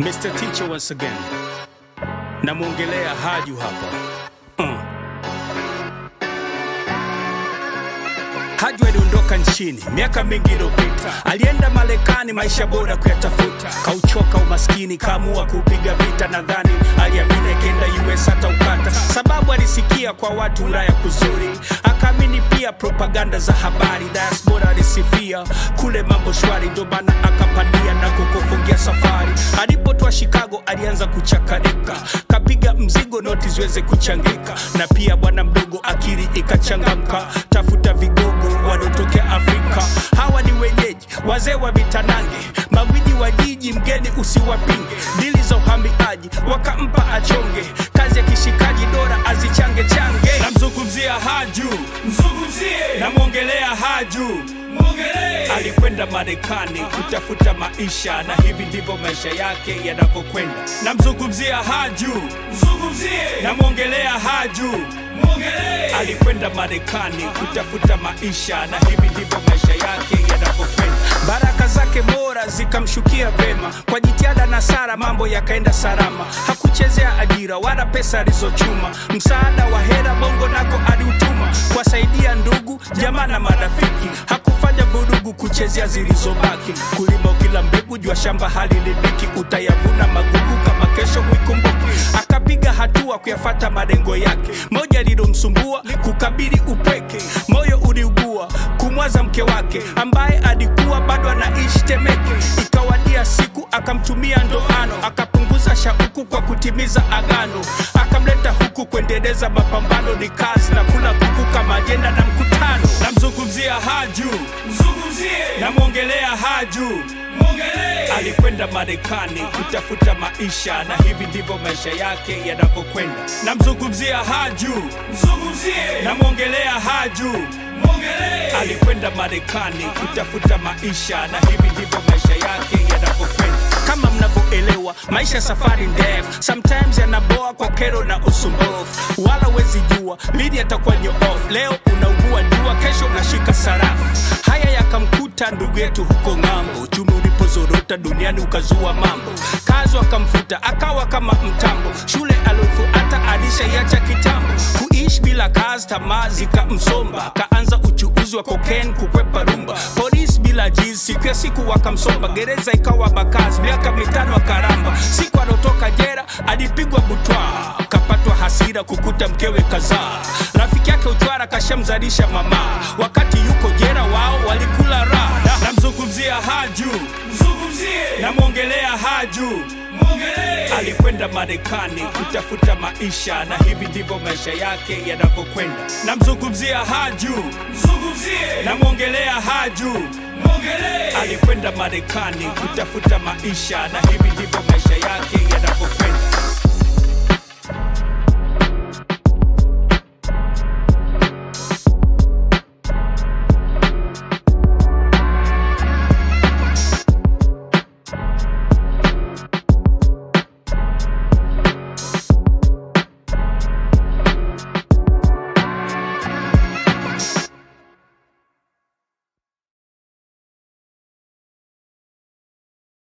Mr. Teacher once again. Namwongelea Haju hapa. Mm. Haju aliondoka nchini miaka mingi iliyopita, alienda Marekani maisha bora kuyatafuta, kauchoka umaskini, kaamua kupiga vita. Nadhani aliamini akienda US hata ukata, sababu alisikia kwa watu Ulaya kuzuri, akaamini pia propaganda za habari, diaspora alisifia kule mambo shwari, ndo maana akapandia na kukufungia safari. Alipotoa Chicago alianza kuchakarika, kapiga mzigo noti ziweze kuchangika, na pia bwana mdogo akili ikachangamka, tafuta vigogo wanaotokea Afrika. Hawa ni wenyeji wazee wa mitanange, magwiji wa jiji, mgeni usiwapinge. Dili za uhamiaji wakampa achonge, kazi ya kishikaji dora azichange change. Namzungumzia Haju, Mzungumzie, namwongelea Haju mwongelee, alikwenda Marekani kutafuta maisha, na hivi ndivyo maisha yake yanavyokwenda. Namzungumzia Haju, mzungumzie, namwongelea Haju mwongelee, alikwenda Marekani kutafuta maisha, na hivi ndivyo maisha yake yanavyokwenda. Baraka zake bora zikamshukia vema, kwa jitihada na sara mambo yakaenda salama. Hakuchezea ajira wala pesa alizochuma, msaada wa hera bongo nako aliutuma, kuwasaidia ndugu jamaa na marafiki. Hakufanya vurugu kuchezea zilizobaki, kulima kila mbegu, jua shamba halilibiki, utayavuna magugu kama kesho huikumbuki. Akapiga hatua kuyafata malengo yake, moja lilomsumbua kukabili upweke, moyo uliugua kumwaza mke wake ambaye alikuwa bado anaishi Temeke. Ikawadia siku akamtumia ndoano, akapunguza shauku kwa kutimiza agano, akamleta huku kuendeleza mapambano, ni kazi na kula kuku kama ajenda na mkutano. Namzungumzia Haju, mzungumzie, namwongelea Haju mwongelee, alikwenda Marekani kutafuta maisha, na hivi ndivyo maisha yake yanavyokwenda. Namzungumzia Haju, mzungumzie, namwongelea Haju mwongelee, alikwenda Marekani kutafuta maisha, na hivi ndivyo maisha yake yanavyokwenda. Kama mnavyoelewa, maisha safari ndefu, sometimes yanaboa kwa kero na usumbufu, wala wezi jua lini atakuwa off. Leo unaugua jua, kesho unashika sarafu. Haya yakamkuta ndugu yetu huko ng'ambo, uchumi ulipozorota duniani ukazua mambo, kazi wakamfuta akawa kama mtambo, shule aliofuata alishaiacha kitambo, kuishi bila kazi, tamaa zikamsomba, kaanza uchuuzi wa cocaine kukwepa rumba, polisi bila jizi, siku ya siku wakamsomba, gereza ikawa makazi, miaka mitano akaramba, siku alotoka jera alipigwa butwa, kapatwa hasira kukuta mkewe kazaa, rafiki yake uchwara kashamzalisha mama, wakati yuko jera wao walikula raha. Namzungumzia Haju, mzungumzie, namwongelea Haju mwongelee, alikwenda Marekani kutafuta maisha, na hivi ndivyo maisha yake yanavyokwenda. Namzungumzia Haju, mzungumzie, namwongelea Haju mwongelee, alikwenda Marekani kutafuta maisha, na hivi ndivyo maisha yake yanavyokwenda.